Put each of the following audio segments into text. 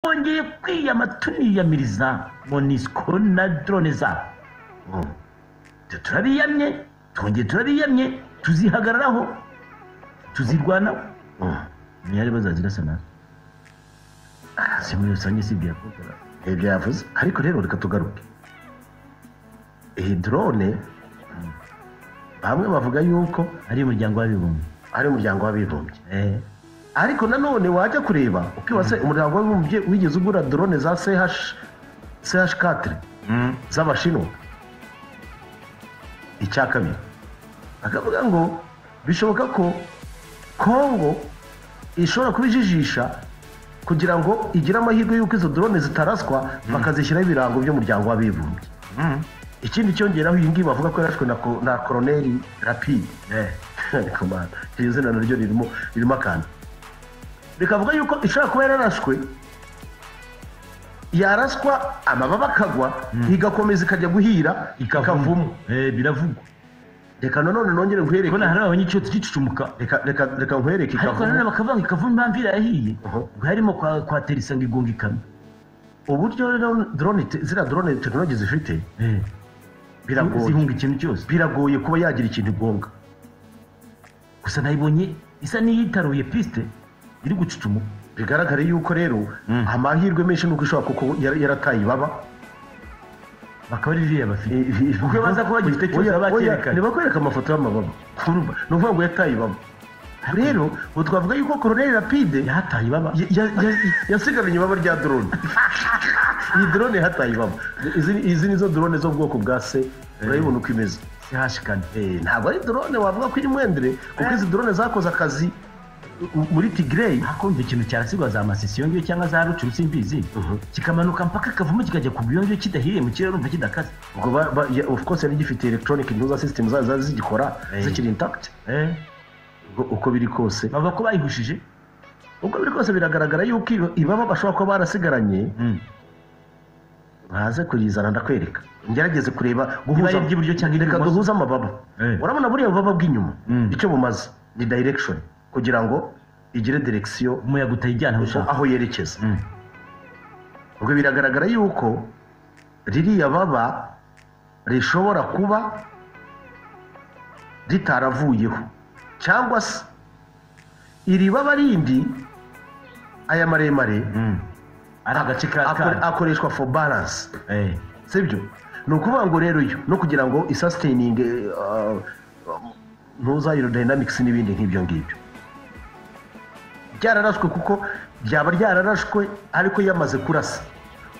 ngiye kwiyama tuniyamiriza monisiko na dorone zabo ibyo turabiyamye twongeye turabiyamye tuzihagararaho tuzirwanaho ntiyari bazazira sanaza si muri rusange si ibyo yavuze ibyo yavuze ariko rero reka tugaruke iyi dorone bamwe bavuga yuko ari umuryango w'abibumbye ari umuryango w'abibumbye Eh, ariko nanone wajya kureba ukibaza umuryango w'abibumbye wigeze ugura dorone za ch katire z'abashinwa icya kabiri akavuga ngo bishoboka ko kongo ishobora kubijijisha kugira ngo igire amahirwe y'uko izo dorone zitaraswa bakazishyiraho ibirango by'umuryango w'abibumbye ikindi cyongeraho iyi ngiyi bavuga ko yarashwe na ko- na koroneri rapide eh, ariko man iryo zina naryo ririmo ririmo akantu rikavuga yuko ishobora kuba yararashwe yaraswa amababa akagwa igakomeza ikajya guhira ikavamo eh, biravugwa reka nanone nongere nkwereke kubona hari ababonye icyo tukicucumuka reka reka reka nkwereke ariko ikavumu. nanone bakavuga ikavuma impamvu irahiye Aha. ubwo harimo kwa- kwatera isanga igunga ikamyo uburyo rero drone te- ziriya drone tekinoloji zifite Eh, biragoye zihunga ikintu cyose biragoye kuba yagira ikintu igonga gusa nayibonye isa n'iyitaruye pisite iri gucucumuka bigaragare yuko rero Mm. amahirwe menshi nuko ishobora kuko yara- yarataye ibaba bakaba ari ririya bafite kuko baza kuba bagifite cyose Oya, baba oya, bakerekana. ntibakwereka amafoto y'amababa urumva ni ukuvuga ngo yataye ibaba rero ubu twavuga yuko koroneri rapide yahataye ibaba ya- ya- ya- yasigaranye ibaba rya drone iyi drone yahataye ibaba izi ni- izi nizo drone zo mu bwoko bwa se urayibona uko imeze sihashikana Eh, ntabwo ari drone wavuga ko iri mwendere kuko izi drone zakoze akazi mu- muri tigireyi hakumva ikintu cyarasigwa za masisiyo ngiyo cyangwa za rucuru simbizi kikamanuka mpaka kavamo kikajya ku buyongiyo kidahiye mu kirere urumva kidakaze ubwo ba- ba- ya- of course yari gifite electronic nuza system zazo zari zigikora Eh. zikiri intact Eh, ubwo uko biri kose bavuga ko bayihushije uko biri kose biragaragara yuko iba- ibaba bashobora kuba barasigaranye baze kuyizana ndakwereka ngerageze kureba Iba ari iry'iburyo cyangwa reka iry'ibumoso? duhuze amababa Eh. urabona buriya bubaba bw'inyuma Mm. icyo bumaze ni direction kugira ngo igire direkisiyo umuyaga utayijyana aho ushaka aho yerekeza Mm. ubwo biragaragara yuko ririya baba rishobora kuba ritaravuyeho cyangwa se iri baba rindi aya maremare Mm. ari agace ka akore- ka akoreshwa for balance Eh, sibyo ni ukuvuga ngo rero yo no kugira ngo isasiteyininge ntuza aerodynamics n'ibindi nk'ibyo ngibyo byararashwe kuko byaba ryararashwe ariko yamaze kurasa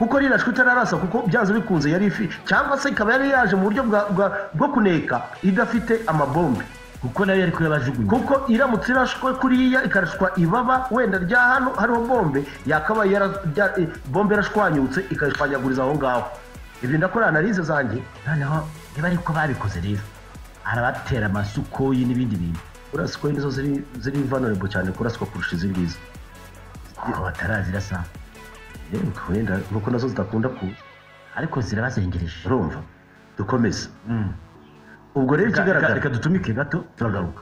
kuko rirashwe itararasa kuko byanze bikunze yari ifi cyangwa se ikaba yari yaje mu buryo bwa- bwa- bwo kuneka idafite amabombe kuko nayo yari kuyabajugunya kuko iramutse irashwe kuriya ikarashwa ibaba wenda rya hano hariho bombe yakaba yara- rya- eh, bombe yarashwanyutse ikayishwanyaguriza aho ngaho ibyo ndakora analize zanjye noneho niba ariko babikoze rero arabatera amasukoyi n'ibindi bintu uraswa nizo ziri ziri vulnerable cyane kuraswa kurusha izi ngizi ngo batarazira saa yewe wenda nuko nazo zidakunda kuza ariko zirabazengereje urumva dukomeze Mm. ubwo rero Reka- reka ikigaragara reka dutumike gato turagaruka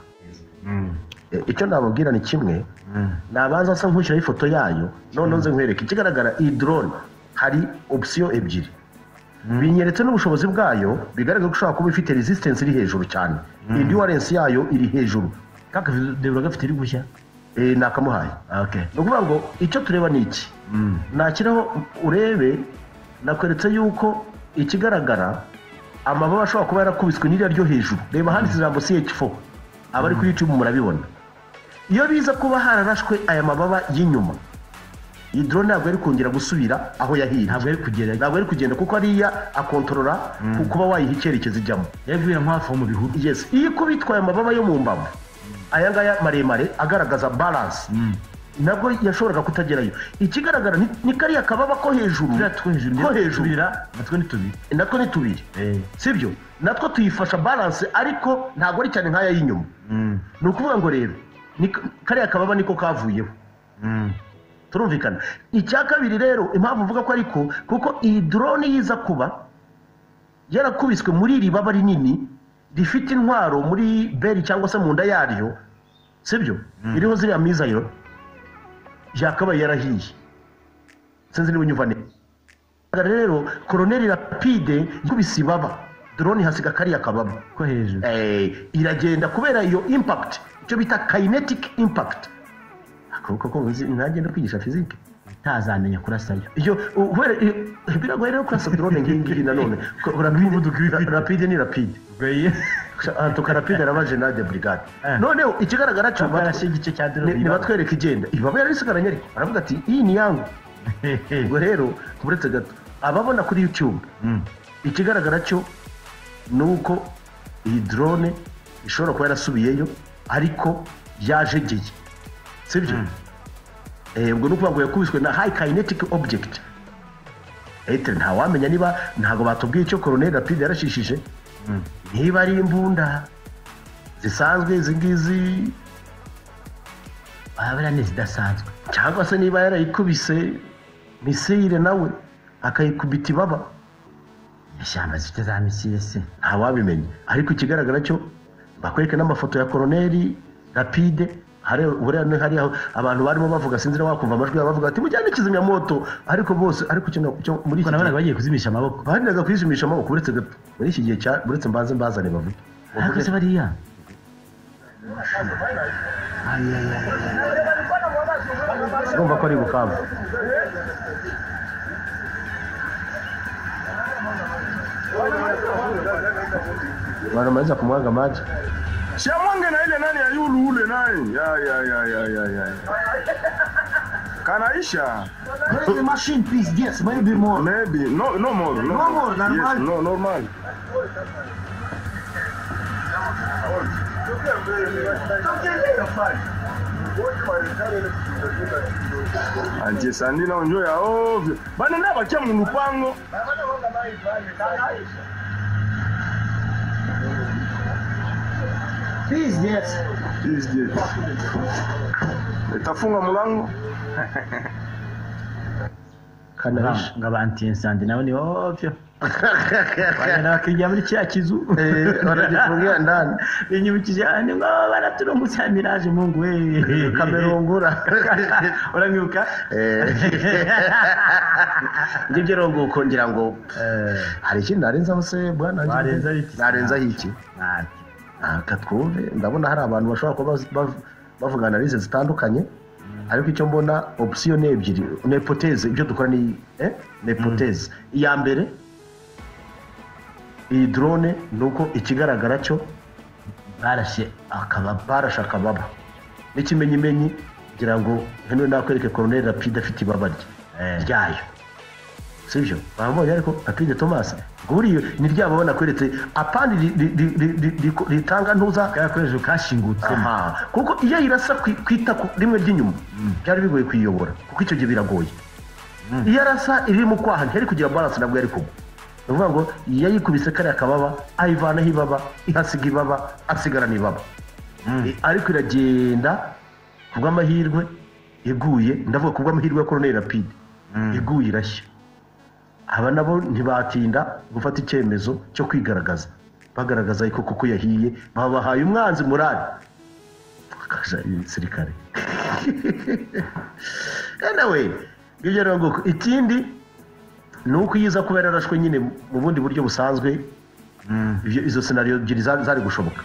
Eh, icyo nababwira ni kimwe nabanza asa nk'ushyiraho ifoto yayo none nze nkwereke ikigaragara iyi drone hari opsiyo ebyiri binyeretse n'ubushobozi bwayo bigaragara ko ishobora kuba ifite resistance iri hejuru cyane endurance yayo iri hejuru kakadebura gafite iri gushya Eh, ni akamuhaye okay ni ukuvuga ngo icyo tureba ni iki nakiraho urebe nakweretse yuko ikigaragara amababa ashobora kuba yarakubiswe n'iriya ryo hejuru reba handitse ijambo ch4 abari kuri youtube murabibona iyo biza kuba hararashwe aya mababa y'inyuma iyi drone ntabwo yari kongera gusubira aho yahiye ntabwo yari kugera ntabwo yari kugenda kuko ariya akontorora ku kuba wayiha icyerekezo ijyamo yari guhera nko hafi aho mu bihuru yes iyo ikubitwaye amababa yo mu mbavu aya ngaya maremare agaragaza balance nabwo yashoboraga kutagerayo ikigaragara ni- ni kariya kababa ko hejuru turiya two hejuru ko ndetse hejuru tubira natwo ni tubiri natwo ni tubiri sibyo natwo tuyifasha balance ariko ntabwo ari cyane nk'aya y'inyuma ni ukuvuga ngo rero ni ka- kariya kababa niko kavuyeho turumvikana icya kabiri rero impamvu mvuga ko ariko kuko iyi drone yiza kuba yarakubiswe muri iri baba rinini rifite intwaro muri beri cyangwa se mu nda yaryo sibyo iriho ziriya mizayiro yakabaye yarahiye sinzi niba unyumva neza rero koroneri rapide ikubise ibaba drone ihasiga kariya kababa ko hejuru Eh, iragenda kubera iyo impact icyo bita kinetic impact akaboko ko nzi- ntagenda kwigisha fizike ntazamenya kurasayo iyo u- kubera iyo- biragoye rero kurasa drone ngiyi ngiyi nanone Ko- Umuvuduko iba ifite. rapide rapide ni rapide ubwo antuka rapide araba jenade brigade Eh. noneho ikigaragara cyo barashe igice cya ni- dorari ni batwereka igenda ibaba yarisigaranye ariko aravuga ati iyi ni yangu ubwo rero kuburetse gato ababona kuri youtube ikigaragara cyo ni uko iyi drone ishobora kuba yarasubiyeyo ariko yajegeye sibyo Eh, ubwo ni ukuvuga ngo yakubiswe na high kinetic object ete ntawamenya niba ntabwo batubwiye icyo koroneri rapide yarashishije niba ari imbunda zisanzwe izi ngizi wabura ntizidasanzwe cyangwa se niba yarayikubise misire nawe akayikubita ibaba ishyamba zifite za misile se ntawabimenya ariko ikigaragara cyo bakwereka n'amafoto ya koroneri rapide hari buriya ni hariya abantu barimo bavuga sinzi na wakumva amajwi yabo bavuga ati mujyane kizimyamoto ariko bose ariko icyo na- cyo kuko muri iki nabonaga gihe bagiye kuzimisha amaboko bahendaga kwisumisha amaboko uretse gato muri iki gihe cya- uretse mbanze mbazane bavuge ariko se bariya urumva ko ari bukavu baramariza kumwaga maji Siamonge na ile nani ya yulu ule naye. Ya ya ya ya ya ya. ya. Kanaisha. Crazy machine, please. Yes, maybe more. Maybe no no more. No, No more, normal. Yes, no normal. Anje sandina unjo ya ovyo. Bana na bakia mu lupango. Please, yes. Please get. Itafunga mlango. kanahisha ngo abantiyensandi nabo ni bobyo bagenda bakinjira muri kiriya kizu Eh, baragifungira ndani binyibukije ni ngo baraturumbutse ya miraje mungu we kamerungura uramwibuka ngibyo ronguko ngira ngo Eh, hari ikindi narenzaho se bwana Warenzaho iki? narenzaho iki nabi. ntabwo twumve ndabona hari abantu bashobora kuba baz- bav- bavuga analize zitandukanye ariko icyo mbona opsiyo ni ebyiri ni ipoteze ibyo dukora ni eh? ni ipoteze iya mbere iyi drone ni uko ikigaragara cyo barashe akababa barashe akababa n'ikimenyimenyi kugira ngo hano nakwereke koroneri rapide afite ibaba rye Eh. ryayo sibyo wabonye ariko apide tomasi buriyo ni rya babona kweretse apandi ri- ri- ri- ri- ri- ri- ritanga ntuza karakoresho kashingutsemo aha kuko iyo irasa ku- ku itako rimwe ry'inyuma byari bigoye kuyiyobora kuko icyo gihe biragoye iyo arasa iri mu kwaha ntiyari kugira baranse nabwo yari kugwa ni ukuvuga ngo yayikubise kariya kababa ayivanaho ibaba ihasiga ibaba asigarana ibaba Eh, ariko iragenda ku bw'amahirwe iguye ndavuga ku bw'amahirwe ya koroneri rapide iguye irashya aba nabo ntibatinda gufata icyemezo cyo kwigaragaza bagaragaza ariko kuko yahiye babahaye umwanzi murari akaja igisirikare nawe ngibyo rero nguko ikindi ni uko iyo iza kuba yararashwe nyine mu bundi buryo busanzwe ibyo- izo senariyo ebyiri za- zari gushoboka